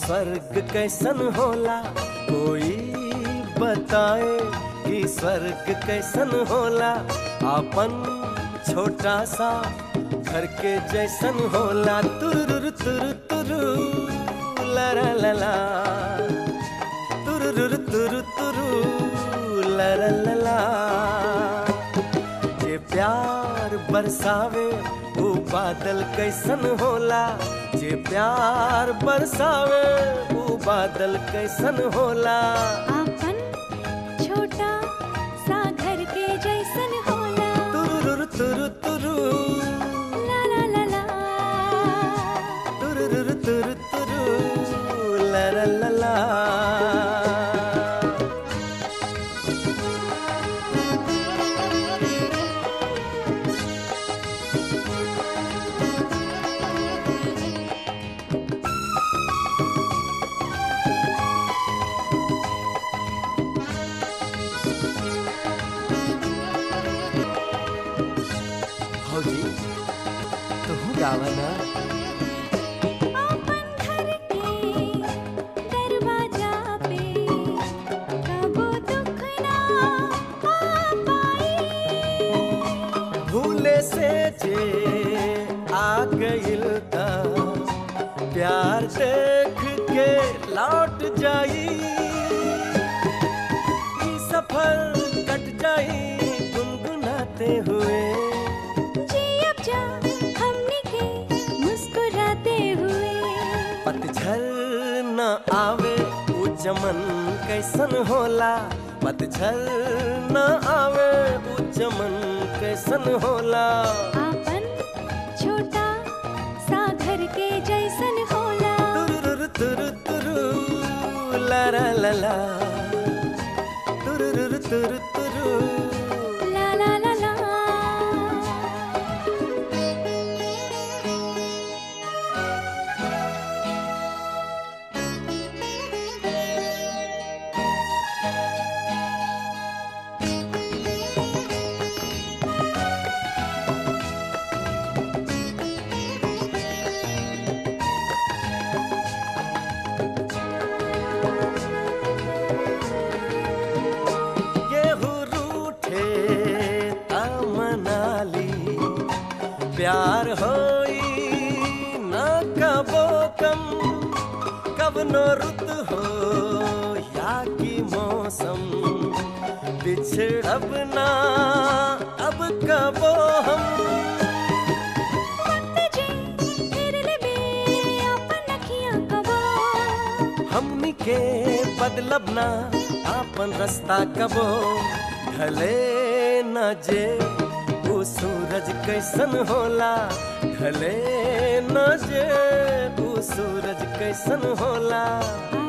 स्वर्ग कैसन होला कोई बताए कि स्वर्ग कैसन होला अपन छोटा सा घर के जैसन होला तुरुरु तुरु तुरु ला ला ला ला तुरुरु तुरु तुरु ला ला ला ला जे प्यार बरसावे वो बादल कैसन होला जे प्यार बरसावे वो बादल कैसन होला आपन छोटा सा घर के जैसन होला तुरुरु तुरु तुरु ला ला ला ला तुरुरु तुरु तुरु ला ला ला ला भौजी तू गावा ना आपन घर के दरवाजा पे कबो दुख ना आ पाई भूले से जे आ गइल ता प्यार देख के लौट जाई ई सफर कट जाई गुनगुनाते हुए जी अब जा हमने के मुस्कुराते हुए पतझर न आवे ऊ चमन कैसन होला पतझर न आवे ऊ चमन कैसन होला आपन छोटा सा घर के जैसन होला तुरुरु तुरु तुरु ला ला ला ला तुरुरु तुरु तुरु ला ला ला ला गेहूं रूठे मनाली प्यार होई ना कबो कम कब नो रुत हो या की मौसम बिछड़ब ना अब कबो हम वक्त जे फिर लेबे आपन अखियां कबो हमनी के बदलब ना आपन रास्ता कबो ढले न जे वो सूरज कैसन होला ढले न जे वो सूरज कैसन होला